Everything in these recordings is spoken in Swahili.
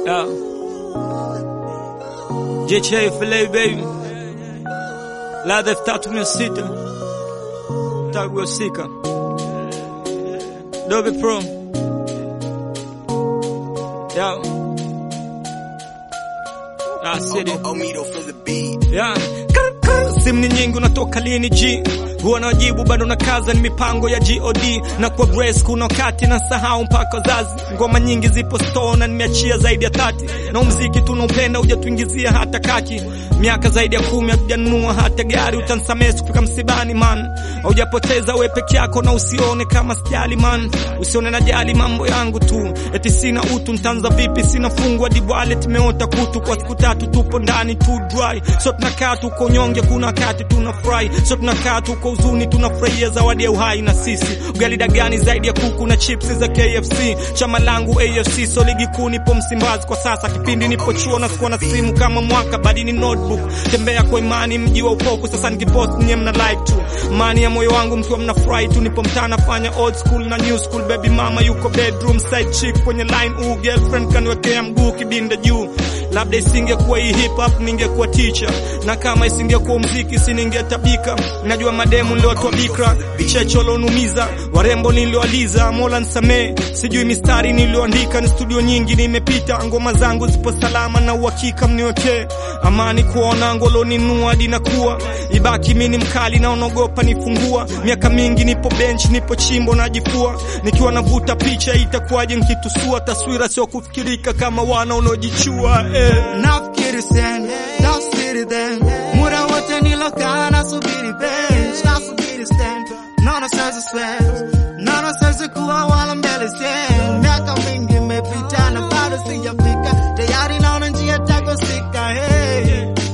Yeah. JJ Filei baby. Ladha elfu tatu mia sita. Taguasika. Dobe Pro. Yeah. Ah, city. Omido for the beat. Yeah. Simu ni nyingi unatoka lini G huwa nawajibu bado na kaza ni mipango ya God na kwa Grace kuna wakati na sahau mpaka wazazi ngoma nyingi zipo store na nimeachia zaidi ya tati na muziki tunaupenda hujatuingizia hata kaki miaka zaidi ya kumi hatujanunua hata gari utansamehe kufika msibani man haujapoteza we peke yako na usione kama sijali man usione najali mambo yangu tu eti sina utu ntanza vipi sina fungu hadi wallet imeota kutu kwa siku tatu tupo ndani tu dry so tunakaa tuko nyonge kuna wakati tunafurahi so tunakaa tuko huzuni tunafurahia zawadi ya uhai na sisi ugali dagani zaidi ya kuku na chips za KFC chama langu AFC so ligi kuu nipo Msimbazi kwa sasa kipindi nipo chuo na sikuwa na simu kama mwaka badi ni notebook tembea kwa imani mji wa upofu sasa nikipost nye mna like tu mani ya moyo wangu mkiwa mnafurahi tu nipo mtaa nafanya old school na new school baby mama yuko bedroom side chick kwenye line u girlfriend kaniwekea mguu kibinda juu labda isingekuwa hii hip hop ningekuwa teacher na kama isingekuwa mziki siningetabika najua mademu ndio watu wa bikra vichecho lonumiza warembo nilioaliza mola nsamee sijui mistari nilioandika ni studio nyingi nimepita ngoma zangu zipo salama na uhakika mniwekee amani kuona ngoloninua hadi nakuwa ibaki mini mkali na unaogopa nifungua miaka mingi nipo bench nipo chimbo najifua nikiwa navuta picha itakuwaje nkitusua taswira sio kufikirika kama wana unaojichua eh. nafikiri sen tafsiri then muda wote nilokaa nasubiri bench nasubiri stand naona sasa sweat naona sasa kuwa wala mbele sen miaka mingi imepita na bado sijafika tayari naona njia takosika hey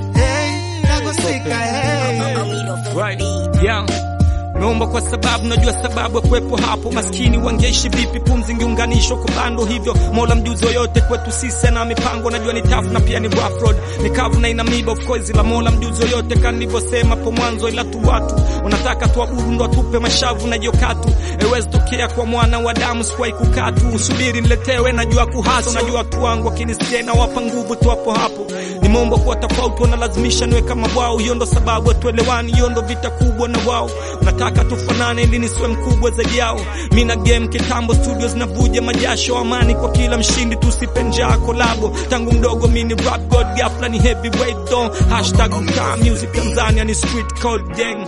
hey takosika hey Omido for the Right. beat. Yeah. Meomba kwa sababu najua sababu ya kuwepo hapo. Maskini wangeishi vipi? Pumzi ingeunganishwa kwa bando hivyo. Mola mjuzi yoyote kwetu sisi na mipango, najua ni tough na pia ni rough road, ni kavu na ina miba of course, la Mola mjuzi yoyote kama nilivyosema hapo mwanzo, ila tu watu wanataka tuabudu ndo atupe mashavu na jokatu. Haiwezi tokea kwa mwana wa damu, sikuwahi kukatu. Usubiri niletewe, najua kuhasa, najua watu wangu wakinisikia na wapa nguvu tu hapo hapo. Nimeomba kuwa tofauti, wanalazimisha niwe kama wao, hiyo ndo sababu hatuelewani, hiyo ndo vita kubwa na wao nataka tufanane ili nisiwe mkubwa zaidi yao. Mi na game kitambo, studio zinavuja majasho, amani kwa kila mshindi, tusipe njaa kolabo. Tangu mdogo mi ni rap god, ghafla ni heavyweight don. Hashtag mtaa music Tanzania ni street code gang.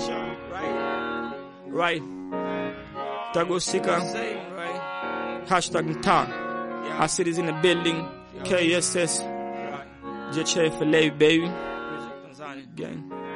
Right. Tagosika. Hashtag mtaa. Our city's in the building. KSS. JHFLA baby. Gang.